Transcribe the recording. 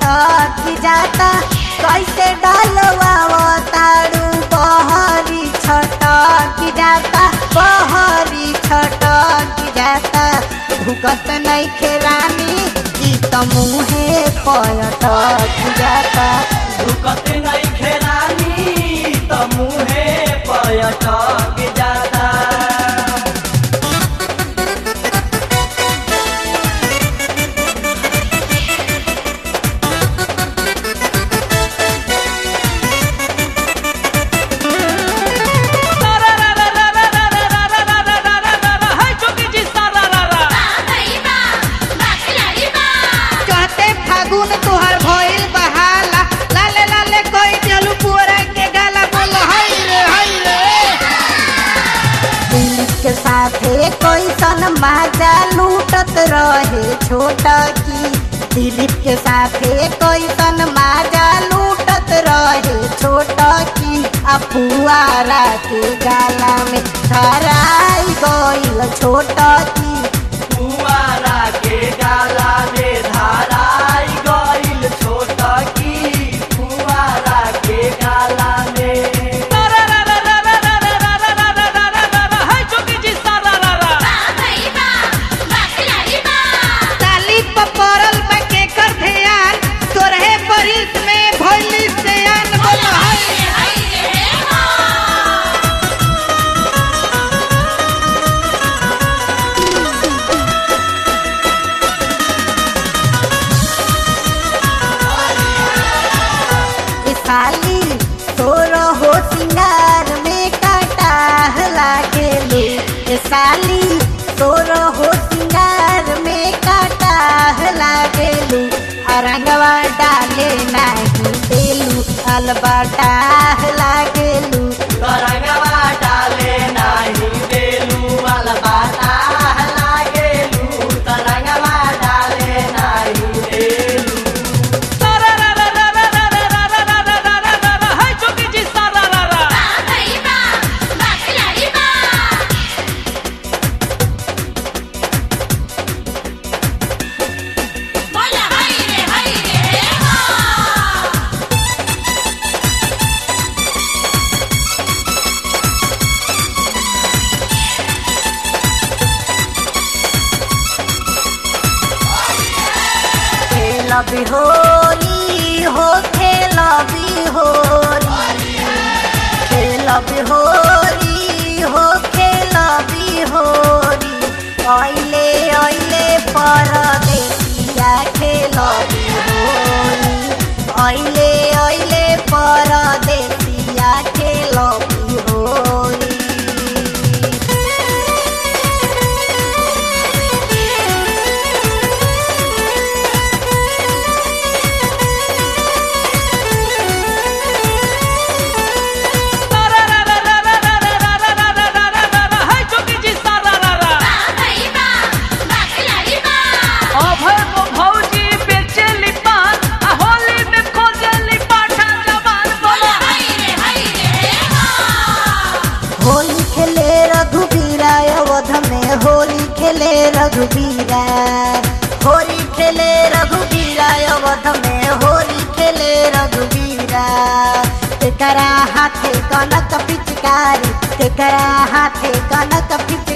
छटक जाता कैसे डालवा तारू बहरी छटक जाता बहरी छटक जाता भुकत नहीं खेरानी ई त मुहे पयटक जाता रुकत नहीं खेरानी त मुहे पयटक जाता कहते फागुन तुहर भइल बहाला लाले लाले कोई चलू पुअरा के गाला बोल हई रे हई रे दिलीप के साथे कोई सन माजा लूटत रहे छोटा की दिलीप के साथे कोई सन माजा लूटत रहे छोटा की आ पुआरा के गाला में धराई गइल छोटा की कुआरा के गाला में धाराई गइल छोट की कुआरा के गाला में ताली पर पड़ल बा के कर ध्यान तोरहे बरिस में भइली से आन बोल हई ए साली तोरो हो सिंगार में काटा लागेलू ए साली तोरो हो सिंगार में काटा लागेलू अरंगवा डाले नाही देलू अलबटा लागेलू तरंगवा डाले नाही देलू अलबाता लागेलू तरंगवा डाले नाही देलू खेल बिहोरी हो खेल बिहोरी खेल बिहोरी हो खेल बिहोरी ऐले ऐले परदेसिया खेल बिहोरी ऐले ऐले परदेसिया खेल बिहोरी अभय को भौजी बेचेली पान आ होली में खोजेली पाठा जवान बोला होली खेले रघुबीरा अवध में होली खेले रघुबीरा होली खेले रघुबीरा अवध में होली खेले रघुबीरा तेकरा हाथे कनक पिचकारी तेकरा हाथे कनक पिचकारी